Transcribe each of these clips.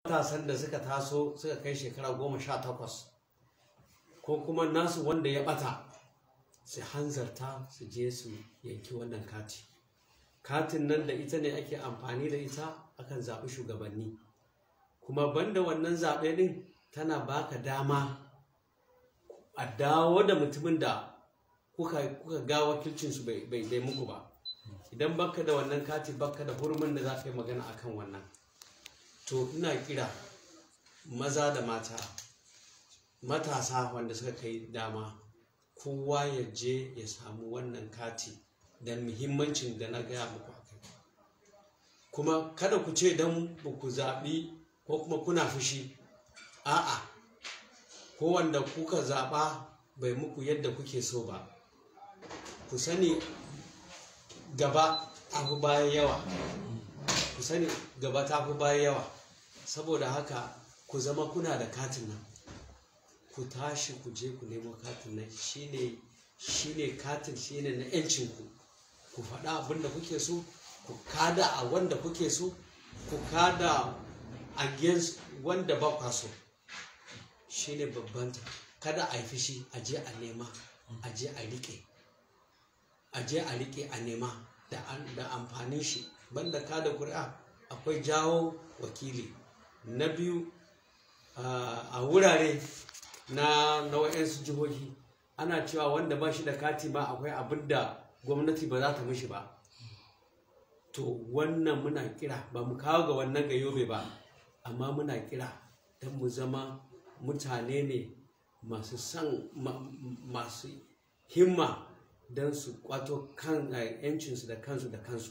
matasan da suka taso suka kai shekara goma sha takwas ko kuma nasu wanda ya bata su hanzarta su je su yanki wannan kati katin nan da ita ne ake amfani da ita akan zaɓi shugabanni kuma banda wannan zaɓe ɗin tana baka dama a dawo da mutumin da kuka, kuka ga wakilcinsu bai, bai, bai muku ba idan baka da wannan kati baka da hurumin da za ka yi magana akan wannan to ina kira maza da mata matasa wanda suka kai dama kowa ya je ya samu wannan kati da muhimmancin da na gaya muku a kai kuma kada ku ce don ba ku zaɓi ko kuma kuna fushi a'a ko wanda kuka zaɓa bai muku yadda kuke so ba ku sani gaba abu baya yawa ku sani gaba ta fi baya yawa saboda haka ku zama kuna da katin nan ku tashi ku je ku nemo katin nan shine shine katin shine na yancinku ku faɗa abin da kuke so ku kada a wanda kuke so ku kada against wanda ba kwa so shine babbanta kada a yi fushi a je a nema a je a riƙe a je a riƙe a nema da amfanin shi banda kada kuri'a akwai jawo wakili na biyu a wurare na nau'insu jihohi ana cewa wanda ba shi da kati ba akwai abin da gwamnati ba za ta mishi ba to wannan muna kira ba mu kawo ga wannan ga yobe ba amma muna kira don mu zama mutane ne masu san masu himma don su kwato kan yancinsu da kansu da kansu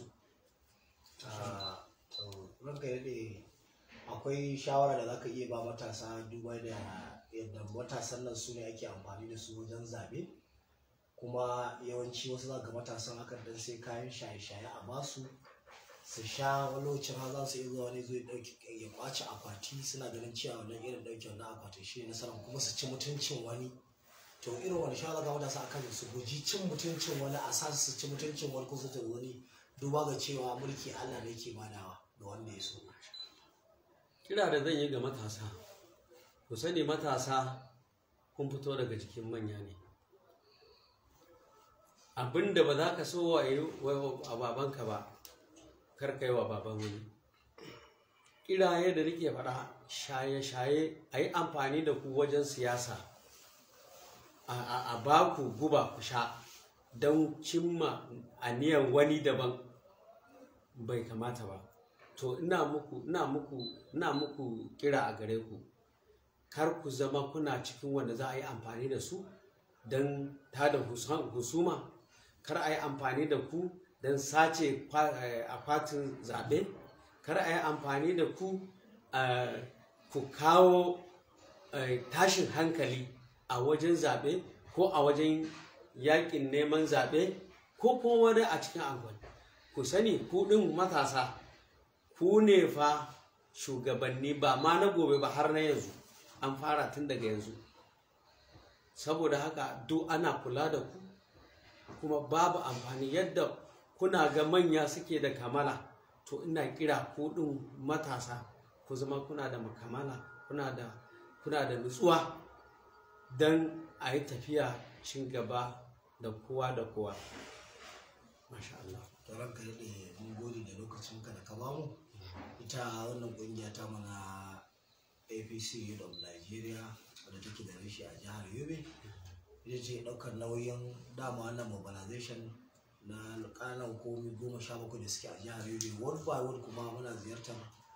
ranka yadda akwai shawara da zaka iya ba matasa duba da yadda matasan nan su ne ake amfani da su wajen zaɓe kuma yawanci wasu za ga matasan akan dan sai kayan shaye-shaye a basu su sha wani lokacin har za su iya zuwa wani zai dauki ya kwace akwati suna ganin cewa wannan irin dauke wannan akwati shi ne nasarar kuma su ci mutuncin wani to irin wani shawara ga matasa akan su guji cin mutuncin wani a sa su ci mutuncin wani kusa da wani duba ga cewa mulki Allah ne ke badawa ga wanda ya so kira da zan yi ga matasa ku sani matasa kun fito daga jikin manya ne abinda ba za ka so wa yi a babanka ba kar kai wa baban wani kiraye da nake faɗa shaye-shaye a yi amfani da ku wajen siyasa a ba ku guba ku sha don cimma aniyar wani daban bai kamata ba to ina muku ina muku ina muku kira a gare ku kar ku zama kuna cikin wanda za a yi amfani da su don tada husuma kar a yi amfani da ku don sace akwatin zaɓe kar a yi amfani da ku ku kawo tashin hankali a wajen zaɓe ko a wajen yakin neman zaɓe ko kuma wani a cikin angwani ku sani ku ɗin matasa ku ne fa shugabanni ba ma na gobe ba har na yanzu an fara tun daga yanzu saboda haka duk ana kula da ku kuma babu amfani yadda kuna ga manya suke da kamala to ina kira ku ɗin matasa ku zama kuna da makamala kuna da kuna da nutsuwa don a yi tafiya cin gaba da kowa da kowa masha Allah to ranka yadda mun gode da lokacin ka da ka bamu ita wannan kungiya ta mana apc youth of nigeria wadda take da rashi a jihar yobe ita ce ɗaukar nauyin dama wannan mobilization na kanan komi goma sha bakwai da suke a jihar yobe word by word kuma muna ziyartar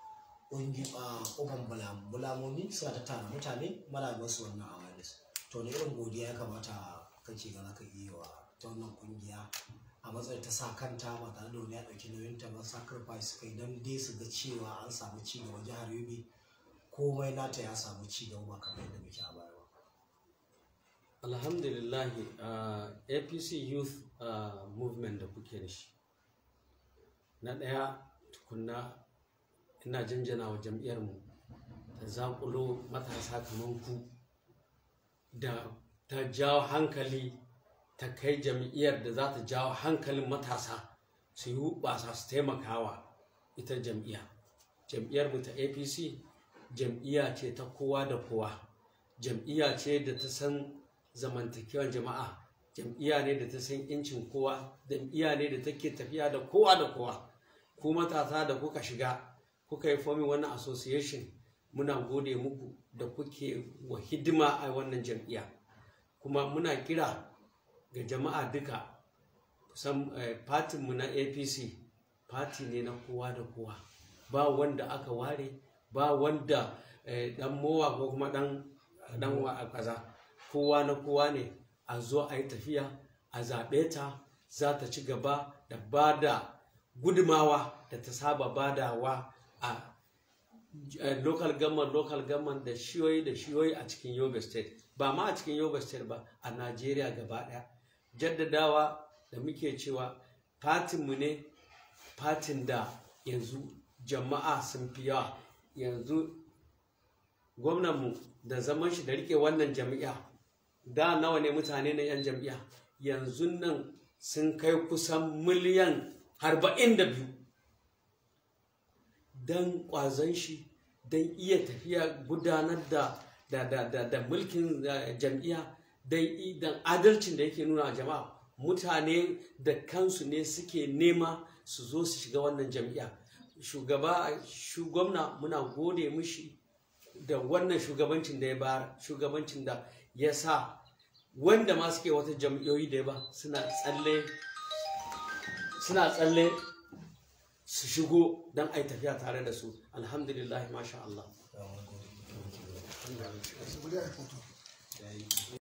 ƙofan bulamomi suna ta tara mutane mana masu wannan awareness to da irin godiya ya kamata kace ga zaka iya wa ta wannan kungiya a matsayin ta sa kanta ba tare da wani ya ɗauki nauyin ta ba sacrifice kai don dai su ga cewa an samu ci gaba jihar yobe komai nata ya samu ci gaba ba kamar yadda muke a baya ba alhamdulillah uh, apc youth uh, movement da kuke da shi na ɗaya tukunna ina janjana wa jam'iyyarmu ta zaƙulo matasa kamar ku da ta jawo hankali ta kai jam'iyyar da za ta jawo hankalin matasa su yi hubasa su taimakawa ita jam'iyya jam'iyyarmu ta apc jam'iyya ce ta kowa da kowa jam'iyya ce da ta san zamantakewar jama'a jam'iyya ne da ta san incin kowa jam'iyya ne da take tafiya da kowa da kowa ku matasa da kuka shiga kuka yi fomin wannan association muna gode muku da kuke wa hidima a wannan jam'iyya kuma muna kira ga jama'a duka kusan fatinmu na apc fati ne na kowa da kowa ba wanda aka ware ba wanda dan mowa ko kuma dan dan kaza kowa na kowa ne a zo a yi tafiya a zaɓe ta za ta ci gaba da ba da gudumawa da ta saba badawa a local government local government da shiyoyi da shiyoyi a cikin yobe state ba ma a cikin yobe state ba a najeriya gaba ɗaya jaddadawa da muke cewa fatinmu ne fatin da yanzu jama'a sun fi yawa yanzu gwamnanmu da zaman shi da rike wannan jam'iyya da nawa ne mutane na 'yan jam'iyya yanzu nan sun kai kusan miliyan arba'in da biyu don ƙwazon shi don iya tafiya gudanar da da da da da mulkin jam'iyya don adalcin da yake nuna jama'a mutane da kansu ne suke nema su zo su shiga wannan jam'iyya shugaba gwamna muna gode mishi da wannan shugabancin da ya bayar shugabancin da ya sa wanda ma suke wata jam'iyyoyi da ya ba suna tsalle suna tsalle su shigo don a yi tafiya tare da su alhamdulillah masha Allah